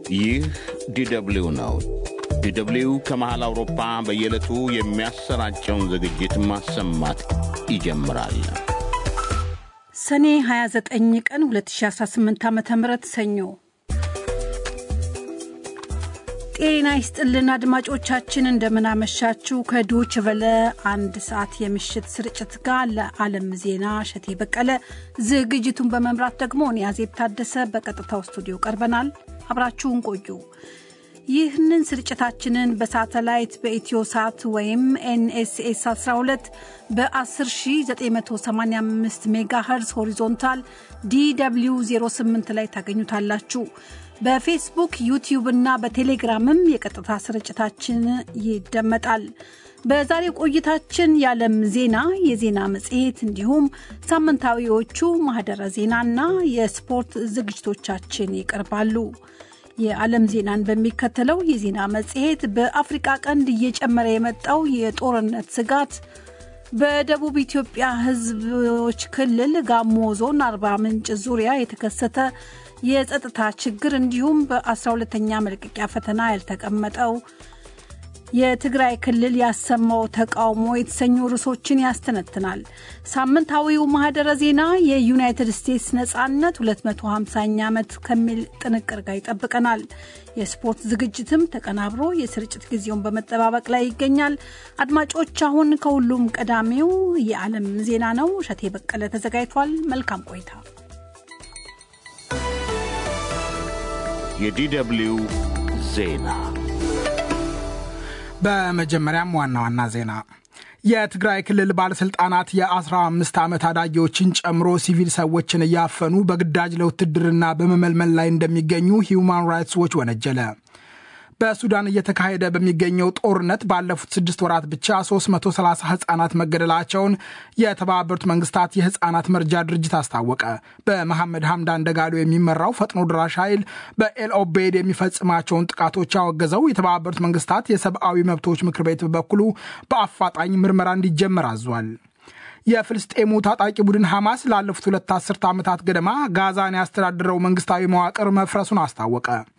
ይህ ዲደብሊው ነው። ዲደብሊው ከመሃል አውሮፓ በየዕለቱ የሚያሰራጨውን ዝግጅት ማሰማት ይጀምራል። ሰኔ 29 ቀን 2018 ዓ ም ሰኞ ጤና ይስጥልን አድማጮቻችን፣ እንደምናመሻችሁ። ከዶች ቨለ አንድ ሰዓት የምሽት ስርጭት ጋር ለዓለም ዜና እሸቴ በቀለ፣ ዝግጅቱን በመምራት ደግሞ እኔ አዜብ ታደሰ በቀጥታው ስቱዲዮ ቀርበናል። አብራችሁን ቆዩ። ይህንን ስርጭታችንን በሳተላይት በኢትዮ ሳት ወይም ኤንኤስኤስ 12 በ10985 ሜጋ ኸርዝ ሆሪዞንታል ዲw 08 ላይ ታገኙታላችሁ። በፌስቡክ ዩቲዩብ እና በቴሌግራምም የቀጥታ ስርጭታችን ይደመጣል። በዛሬ ቆይታችን የዓለም ዜና፣ የዜና መጽሔት እንዲሁም ሳምንታዊዎቹ ማህደረ ዜናና የስፖርት ዝግጅቶቻችን ይቀርባሉ። የዓለም ዜናን በሚከተለው የዜና መጽሔት በአፍሪቃ ቀንድ እየጨመረ የመጣው የጦርነት ስጋት በደቡብ ኢትዮጵያ ሕዝቦች ክልል ጋሞ ዞን አርባ ምንጭ ዙሪያ የተከሰተ የጸጥታ ችግር እንዲሁም በ12ተኛ መልቀቂያ ፈተና ያልተቀመጠው የትግራይ ክልል ያሰማው ተቃውሞ የተሰኙ ርዕሶችን ያስተነትናል። ሳምንታዊው ማህደረ ዜና የዩናይትድ ስቴትስ ነጻነት 250ኛ ዓመት ከሚል ጥንቅር ጋር ይጠብቀናል። የስፖርት ዝግጅትም ተቀናብሮ የስርጭት ጊዜውን በመጠባበቅ ላይ ይገኛል። አድማጮች፣ አሁን ከሁሉም ቀዳሚው የዓለም ዜና ነው። እሸቴ በቀለ ተዘጋጅቷል። መልካም ቆይታ። የዲደብሊው ዜና በመጀመሪያም ዋና ዋና ዜና የትግራይ ክልል ባለሥልጣናት የ15 ዓመት አዳጊዎችን ጨምሮ ሲቪል ሰዎችን እያፈኑ በግዳጅ ለውትድርና በመመልመል ላይ እንደሚገኙ ሂውማን ራይትስ ዎች ወነጀለ። በሱዳን እየተካሄደ በሚገኘው ጦርነት ባለፉት ስድስት ወራት ብቻ 330 ህጻናት መገደላቸውን የተባበሩት መንግስታት የህጻናት መርጃ ድርጅት አስታወቀ። በመሐመድ ሐምዳን ደጋሎ የሚመራው ፈጥኖ ድራሽ ኃይል በኤል ኦቤድ የሚፈጽማቸውን ጥቃቶች ያወገዘው የተባበሩት መንግስታት የሰብአዊ መብቶች ምክር ቤት በበኩሉ በአፋጣኝ ምርመራ እንዲጀመር አዟል። የፍልስጤሙ ታጣቂ ቡድን ሐማስ ላለፉት ሁለት አስርተ ዓመታት ገደማ ጋዛን ያስተዳድረው መንግስታዊ መዋቅር መፍረሱን አስታወቀ።